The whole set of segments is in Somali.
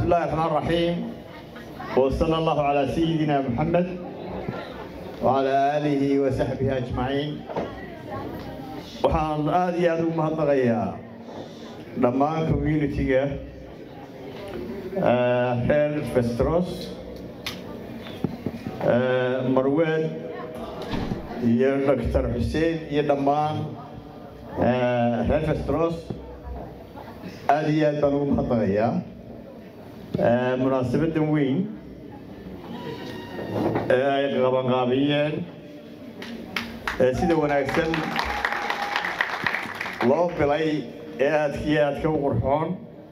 الله الرحمن الرحيم وصلى الله على سيدنا محمد وعلى آله وصحبه أجمعين waxaan aada iyo aada ugu mahadnaqayaa dhammaan communitiga reer vestros marweed iyo doctor xuseen iyo dhammaan reer vestros aada iyo aad baan ugu mahadnaqayaa munaasabadan weyn ee ay qabanqaabiyeen ee sida wanaagsan loo bilay ee aadkiyo aadka u qurxoon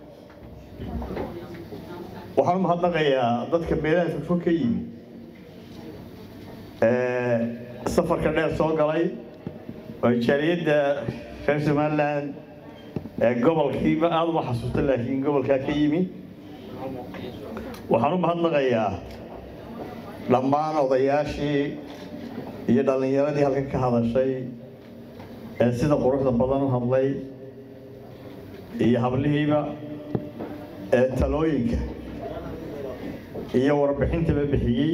waxaan u mahadnaqayaa dadka meelaha fogfog ka yimi ee safarka dheer soo galay oo jaaliyadda reer somaliland ee gobolkiiba aada uma xasuusta laakiin gobolkaa ka yimi waxaan u mahadnaqayaa dhammaan odayaashii iyo dhallinyaradii halkan ka hadashay ee sida quruxda badan u hadlay iyo hablihiiba ee talooyinka iyo warbixintaba bixiyey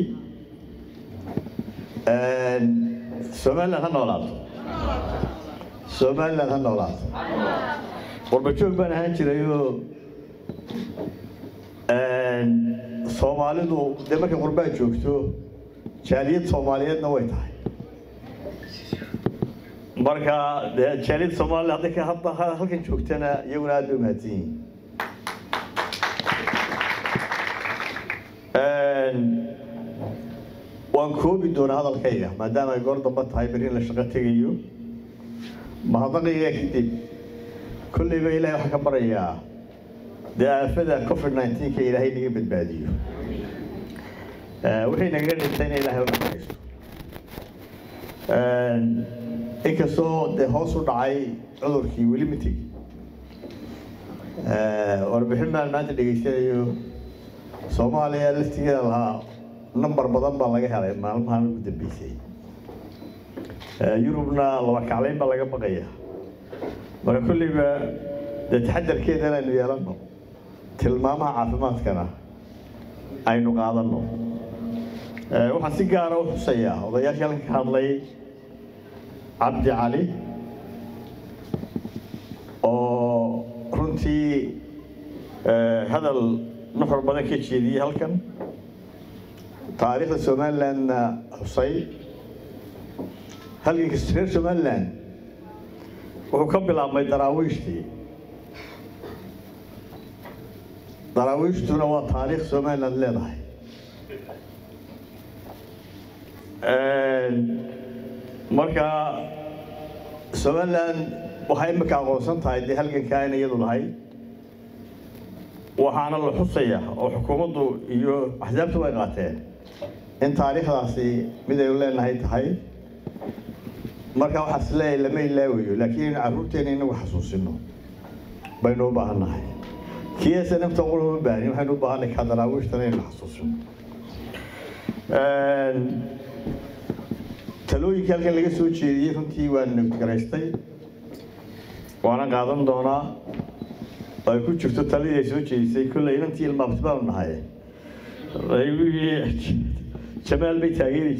somaliland ha noolaato somaliland ha noolaato warbajoog baan ahaan jirayoo soomaalidu dee markay qurbaa joogto jaaliyad soomaaliyeedna way tahay marka dee jaaliyad soomaalida hadday ka hadda halkan joogtana iyaguna aad bay umahadsan yihiin waan koobi doonaa hadalkayga maadaama ay goor damba tahay beri in la shaqo tegayo mahadnaqayga kadib kolleyba ilaahay waxaan ka barayaa dee aafada covid nineteenka ilaahay naga badbaadiyo wixii nagaga dhintayna ilaahay u naxariisto inkastoo dee hoos u dhacay cudurkii weli ma tegi warbixin baan maanta dhegaysanayo soomaaliya laftigeeda lahaa number badan baa laga helay maalmahan ugu dambeysay yurubna laba kaclayn baa laga baqaya marka kolleyba dee taxadarkeedana aynu yeelano tilmaamaha caafimaadkana aynu qaadanno waxaan si gaara u xusayaa odayaashii halkan ka hadlay cabdi cali oo runtii hadal nuxur badan ka jeediyey halkan taariikhda somalilandna xusay halganka reer somaliland wuxuu ka bilaabmay daraawiishtii daraawiishtuna waa taariikh somaliland leedahay marka somaliland waxay imika aqoonsan tahay dee halgankaa in iyadu lahay waxaana la xusaya oo xukuumaddu iyo axsaabtu way qaateen in taariikhdaasi mid aynu leenahay tahay marka waxaas leeyahay lama ilaawayo laakiin carruurteena inagu xasuusino baynu u baahan nahay kiisa nafta qura uma baahnin waxaynu u baahanay ka daraawiishtana inaynu xasuusino talooyinkii halkan laga soo jeediyey runtii waan nabadgaraystay waana qaadan doonaa oo ay ku jirto taladii ay soo jeedisay kolley inantii ilmaabti baanu nahay jamaal bay taageeri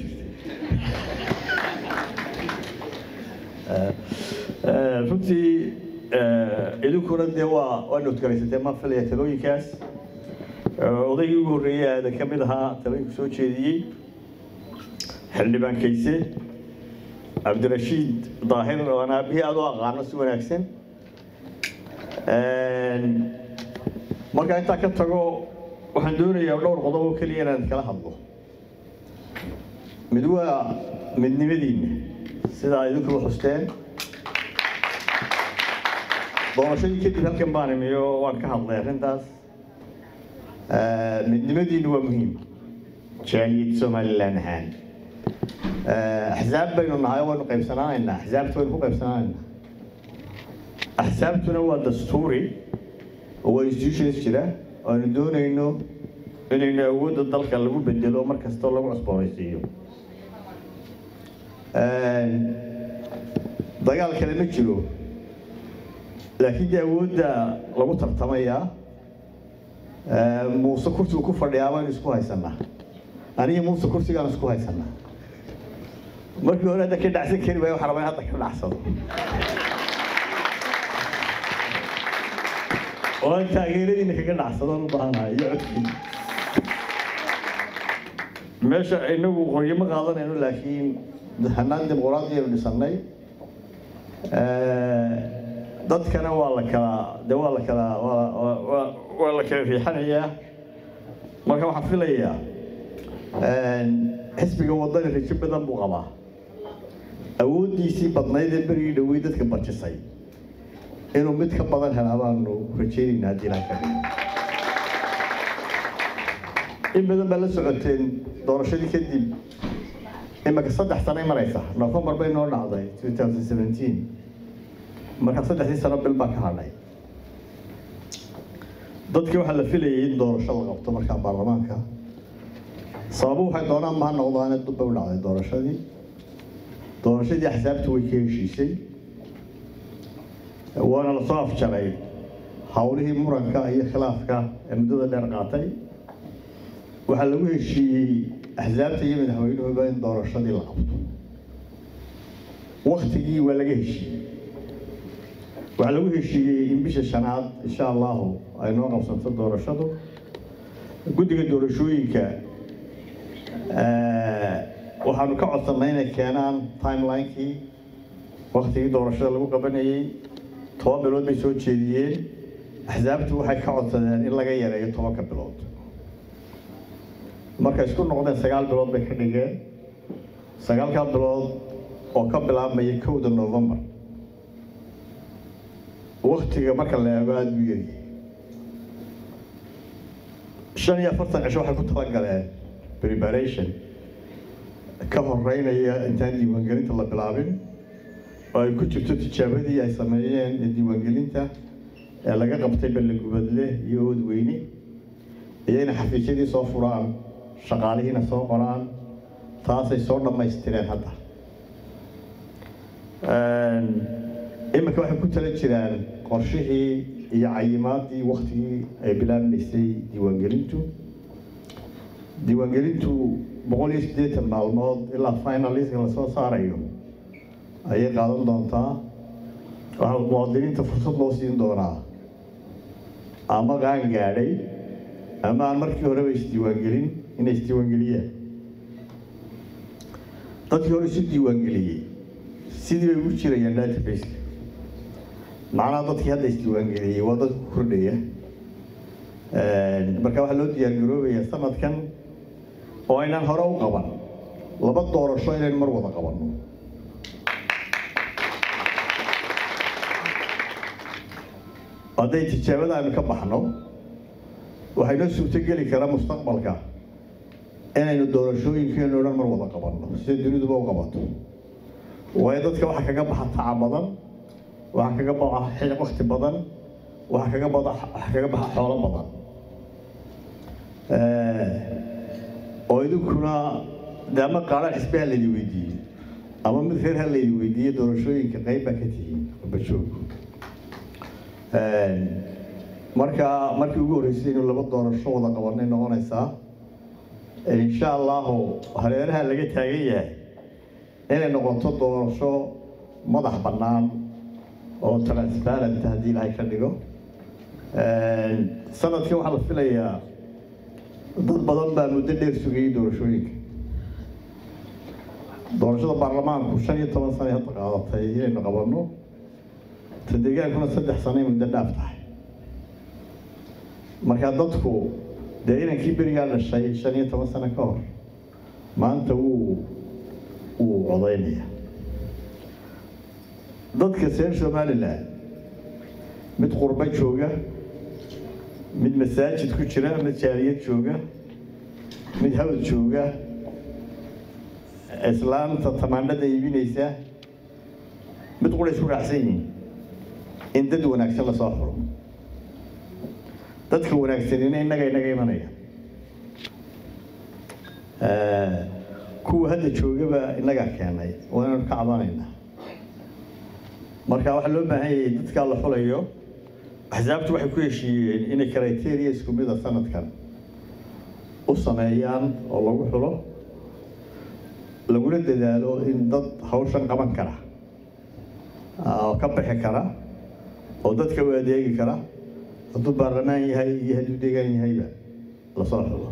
jirtay runtii idinkuna dee waa waa nabadgaraysatee maan filaya talooyinkaas odaygii ugu horreeyey aada ka mid ahaa talooyinku soo jeediyey xildhibaan kayse cabdirashiid daahir oo aan aabihii aada u aqaano si wanaagsan markaa intaa ka tago waxaan doonayaa dhowr qodob oo keliya inaan kala hadlo mid waa midnimadiinna sidaa idinkuba xusteen doorashadii kadib halkan baan imiyo waan ka hadlay arrintaas midnimadiinnu waa muhiim jaaliyad somaliland ahaan axsaab baynu nahay waynu qaybsanaanaynaa axsaabta waynu ku qaybsanaanaynaa axsaabtuna waa dastuuri oo waa institutions jira oo aynu doonayno inaynu awoodda dalka lagu bedelo mar kastoo lagu cusboonaysiiyo dagaal kale ma jiro laakiin dee awoodda lagu tartamayaa muuse kursigu ku fadhiyaa baynu isku haysanaa aniga muuse kursigaan isku haysanaa markii hore hadda ka dhacsan kari waayo waxaa rabaa in hadda ka dhacsado oo aan taageeradiina kaga dhacsadaan u baahanahay iyo codkiina meesha inagu qoryo ma qaadanayno laakiin hanaan dimuqraadiyaynu dhisannay dadkana waa la kala de waa la kala waa la kala riixanayaa marka waxaan filayaa xisbiga wadani rajo badan buu qabaa awooddiisii badnayd ee berigii dhowey dadka barjisay inuu mid ka badan helaa baanu rajeynayna haddii ilaha ka dhigo in badan baa la socoteen doorashadii kadib imika saddex sanay maraysa novembar bay noo dhacday two thousand seventeen marka saddexdii sano bil baa ka hadhay dadkii waxaa la filayay in doorasho la qabto markaa baarlamaanka sababu waxay doonaan maha noqdaane dubbay u dhacday doorashadii doorashadii axsaabtu way ka heshiisay waana lasoo afjaray howlihii muranka iyo khilaafka ee muddada dheer qaatay waxaa lagu heshiiyey axsaabta iyo madaxweynuhuba in doorashadii la qabto waktigii waa laga heshiiyey waxaa lagu heshiiyey in bisha shanaad insha allahu ay noo qabsanto doorashadu guddiga doorashooyinka waxaanu ka codsannay inay keenaan timelinekii waktigii doorashada lagu qabanayey toban bilood bay soo jeediyeen axsaabtu waxay ka codsadeen in laga yareeyo tobanka bilood markay isku noqdeen sagaal bilood bay ka dhigeen sagaalkaa bilood oo ka bilaabmaya kowda novembar waktiga marka la eego aada buu yari shan iyo afartan cisho waxay ku talagaleen preparation ka horeynaya intaan diiwaangelinta la bilaabin oo ay ku jirto tijaabadii ay sameeyeen ee diiwaangelinta ee laga qabtay ballegubadle iyo oodweyne iyo inay xafiisyadii soo furaan shaqaalihiina soo qoraan taasay soo dhammaystireen hadda iminka waxay ku tala jiraan qorshihii iyo cayimaadii waktigii ay bilaabmaysay diiwaangelintu diiwaangelintu boqol iyo siddeetan maalmood ilaa finaliska lasoo saarayo ayay qaadan doontaa waxaa muwaadiniinta fursad loo siin doonaa ama qaan gaadhay ama aan markii horeba isdiiwaangelin inay isdiiwaangeliyaan dadkii hore isu diiwaangeliyey sidii bay ugu jirayaan databaseka macnaha dadkii hadda isdiiwaangeliyey waa dad ku kordhaya marka waxaa loo diyaargaroobayaa sanadkan oo aynaan hore u qaban laba doorasho inaynu mar wada qabanno hadday tijaabada aynu ka baxno waxaynoo suurtogeli karaa mustaqbalka inaynu doorashooyinkeenu dhan mar wada qabanno sida duniduba u qabato waayo dadka waxaa kaga baxa taca badan waxaa kaga baxa wakti badan waxaa kaga bada waxaa kaga baxa xoolo badan oo idinkuna de ama qaaraan xisbi ha laydi weydiiyo ama mid reer ha laydi weydiiyo doorashooyinka qayb baa ka tihiin bajoog marka markii ugu horreysay inuu laba doorasho wada qabanay noqonaysaa insha allahu hareeraha laga taagan yahay inay noqoto doorasho madax bannaan oo transparent haddii ilaahay ka dhigo sanadkii waxaa la filayaa dad badan baa muddo dheer sugayay doorashooyinka doorashada baarlamaanku shan iyo toban sanay hadda qaadatay inaynu qabanno ta deegaankuna saddex sanay muddo dhaaf tahay markaa dadku dee inankii berigaa dhashay shan iyo toban sano ka hor maanta wuu wuu codaynaya dadka reer somalilan mid qurbo jooga mid masaajid ku jira mid jaaliyad jooga mid hawd jooga islaamta tamaandhada iibinaysa mid qura isku raacsan yihiin in dad wanaagsan lasoo xuro dadka wanaagsanina innaga inaga imanaya kuwa hadda joogaba innagaa keenay waa inaynu ka cabanaynaa marka waxaa loo baahan yahay dadkaa la xulayo axsaabtu waxay ku heshiiyeen inay criteria isku mida sanadkan u sameeyaan oo lagu xulo laguna dadaalo in dad hawshan qaban kara oo ka bixi kara oo dadka u adeegi kara hadduu baarlamaan yahay iyo hadduu deegaan yahayba lasoo xulo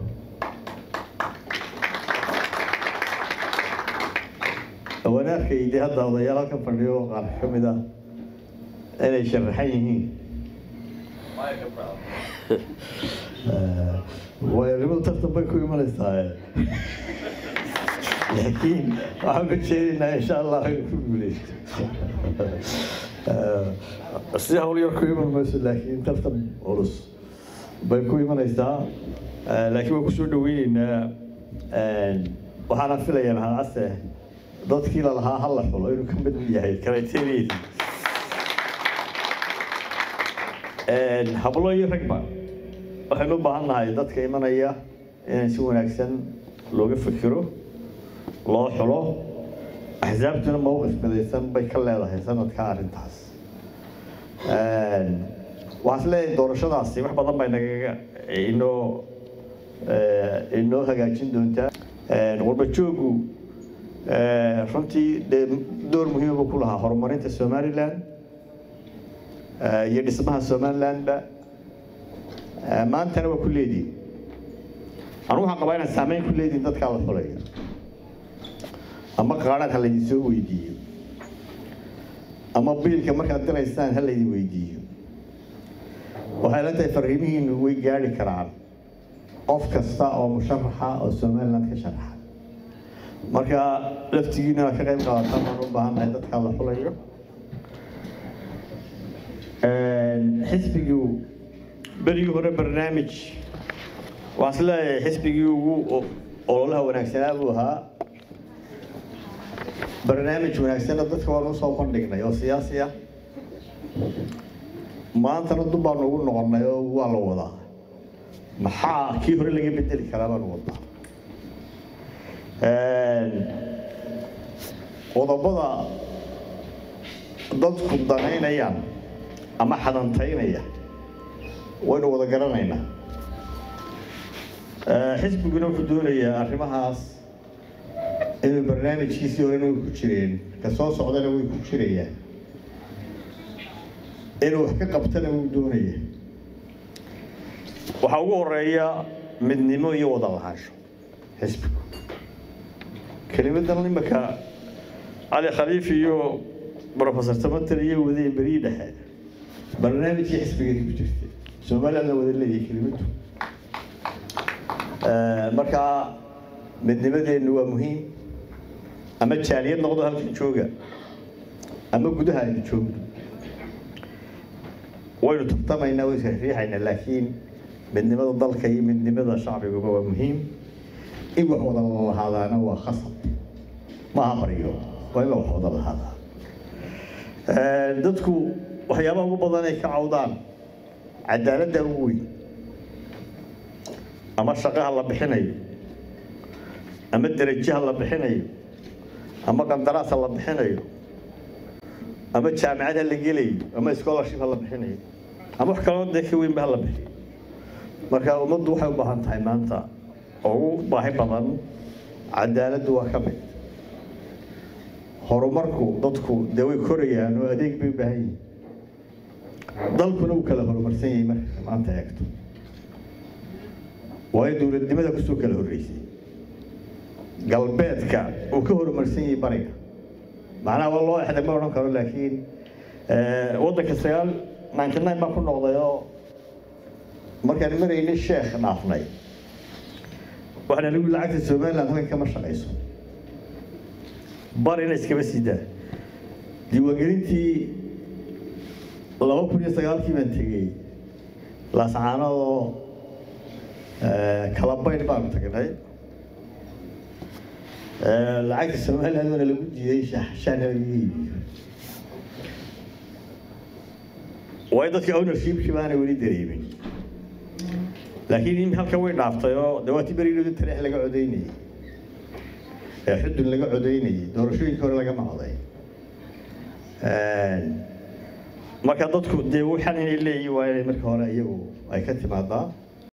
wanaarkay dee hadda odayaal halkan fadhiyo qaar ka mid ah inay sharaxan yihiin waayarimadu tartan bay ku imanaysaa laakiin waxaan ka jeedinaa insha allah inuu ku guuleysto si hawl yar ku iman mayso laakiin tartan culus bay ku imanaysaa laakiin waan kusoo dhaweyneynaa waxaana filayaa maxamed case dadkii la lahaa hal la xulo inuu ka mid yahay criteria hablo iyo ragba waxaynu u baahan nahay dadka imanaya inaan si wanaagsan looga fikiro loo xulo axsaabtuna mowqif midaysan bay ka leedahay sanadka arrintaas waxaan is leeyahay doorashadaasi wax badan bay nagaga inoo inoo hagaajin doontaa qurba joogu runtii dee door muhiima ku lahaa horumarinta somaliland iyo dhismaha somalilandba maantana waa ku leediin anu waxaan qabaa inaan saameyn ku leediin dadkaa la xulaya ama qaadhaan ha laydin soo weydiiyo ama biilka markaad diraysaan ha laydin weydiiyo waxay la tahay fariimihiinu way gaari karaan qof kasta oo musharaxa oo somaliland ka sharaxa marka laftigiina ka qayb qaadataan baan u baahannahay dadkaa la xulayo xisbigii berigii hore barnaamij waxaan is leeyahay xisbigii ugu ololaha wanaagsanaa buu ahaa barnaamij wanaagsanna dadka waan usoo bandhignay oo siyaasi ah maantana dub baanu ugu noqonnay oo waa la wadaa maxaa kii hore laga bedeli karaa baanu wadaa qodobada dadku danaynayaan ama xadantaynaya waynu wada garanaynaa xisbiguna wuxuu doonayaa arrimahaas inuu barnaamijkiisii horena way ku jireen ka soo socdana way ku jirayaan inuu wax ka qabtana wuu doonaya waxaa ugu horeeya midnimo iyo wada lahaansho xisbigu kelimadan imaka cali khaliif iyo professor tamater iyo wadeen berii dhexe barnaamijkii xisbigeedi ku jirtay somalilandna wada leeyahay kelimadu markaa midnimadeennu waa muhiim ama jaaliyad noqdo halkan jooga ama gudaha aynu joogno waynu tartamaynaa way isriixaynaa laakiin midnimada dalka iyo midnimada shacbiguba waa muhiim in wax wada lahaadaana waa khasab maaha baryo waa in la wax wada lahaadaa dadku waxyaabaha ugu badan ay ka cawdaan cadaaladda ugu weyn ama shaqaha la bixinayo ama derajaha la bixinayo ama qandaraasa la bixinayo ama jaamacad ha la gelayo ama scholarship ha la bixinayo ama wax kaloo dee ka weynba ha la bixiyo marka ummaddu waxay u baahan tahay maanta oo ugu baahi badan cadaaladdu waa ka mid horumarku dadku dee way korayaan oo adeeg bay u baahan yihin dalkuna uu kala horumarsan yahay marka maanta eegto waayo dowladnimada kusoo kala horreysay galbeedka uu ka horumarsan yahay bariga macnaha waa loo exday ma odhan karo laakiin waddanka sagaal ninety nine baan ku noqday oo markaan maraynay sheekh dhaafnay waxaana lagu lacagta somaliland halkan kama shaqayso barina iskama sidaa diiwaangelintii laba kun iyo sagaalkii baan tegey laascaanadoo kalabayn baanu tagnay lacagta somaliland waana lagu diiday shahna laga iibiyo waayo dadka ownershipkii baana weli dareemin laakiin halka way dhaaftay oo dawaatii beridoodi taleex laga codeynayay ee xudun laga codeynayay doorashooyinka hore laga maqday marka dadku dee waxaan inay leeyihin waa inay marka hore iyagu ay ka timaadaa